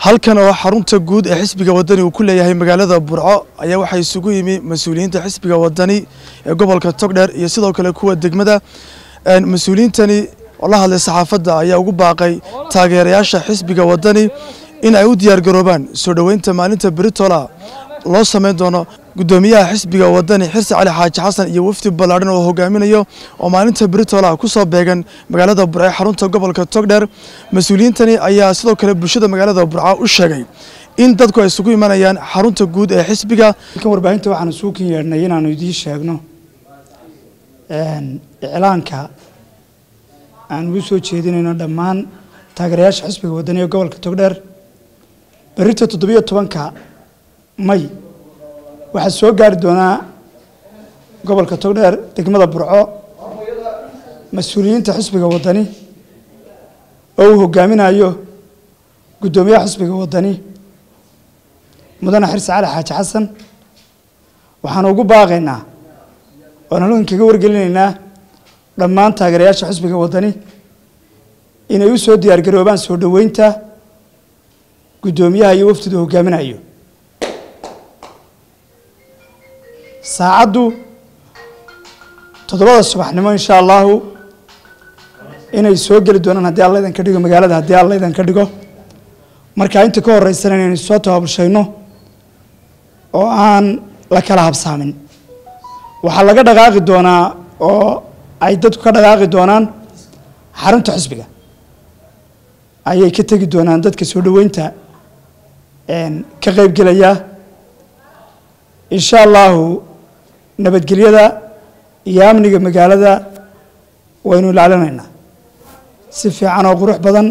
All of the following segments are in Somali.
halkan oo xarunta guud ee xisbiga wadani uu ku leeyahay magaalada burco ayaa waxaa isugu yimi mas-uuliyiinta xisbiga wadani ee gobolka togdheer iyo sidoo kale kuwa degmada mas-uuliyiintani oo la hadlay saxaafadda ayaa ugu baaqay taageerayaasha xisbiga wadani in ay u diyaargaroobaan soo dhoweynta maalinta beritola loo sameyn doono guddoomiyaha xisbiga wadani xirsi cali xaaji xasan iyo wafdi ballaadhan oo hogaaminayo oo maalinta beritola ku soo beegan magaalada burco ee xarunta gobolka togdheer mas-uuliyiintani ayaa sidoo kale bulshada magaalada burco u sheegay in dadku ay isugu imanayaan xarunta guud ee xisbiga kan warbaahinta waxaan isugu kin yeedhnay inaanu idiin sheegno iclaanka aan ugu soo jeedinayno dhammaan taageerayaasha xisbiga wadani ee gobolka togdheer berrita toddobiyo tobanka may waxaa soo gaari doonaa gobolka togdheer degmada burco mas-uuliyiinta xisbiga wadani oo uu hogaaminayo guddoomiyaha xisbiga wadani mudane xirsi cali xaaji xasan waxaanu ugu baaqaynaa oon halkan kaga wargelinaynaa dhammaan taageerayaasha xisbiga wadani inay u soo diyaargaroobaan soo dhoweynta guddoomiyaha iyo wafdidu hogaaminayo saacaddu toddobada subaxnimo insha allahu inay soo geli doonaan haddii alla idan ka dhigo magaalada haddii alla idan ka dhigo markaa inta ka horeysana inaynu soo tabaabulshayno oo aan la kala habsaamin waxaa laga dhaqaaqi doonaa oo ay dadku ka dhaqaaqi doonaan xarunta xisbiga ayay ka tegi doonaan dadka soo dhoweynta ka qeybgelaya insha allahu nabadgelyada iyo amniga magaalada waynu ilaalinaynaa si fiican oo qurux badan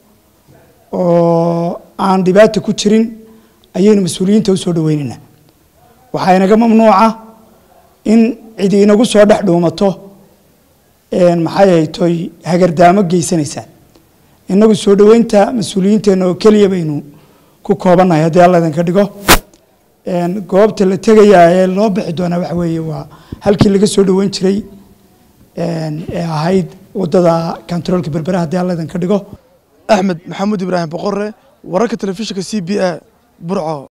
oo aan dhibaata ku jirin ayaynu mas-uuliyiinta u soo dhoweynaynaa waxaa inaga mamnuuca in cidi inagu soo dhex dhuumato maxay haytoy hagardaamo geysanaysaa inagu soo dhoweynta mas-uuliyiinteenna oo keliya baynu ku koobannahay haddii alla idinka dhigo goobta la tegayaa ee loo bixi doonaa waxa weeye waa halkii laga soo dhoweyn jiray ee ahayd waddada kontaroolka berbera haddii alla idinka dhigo axmed maxamuud ibraahim boqore wararka telefishinka c b a burco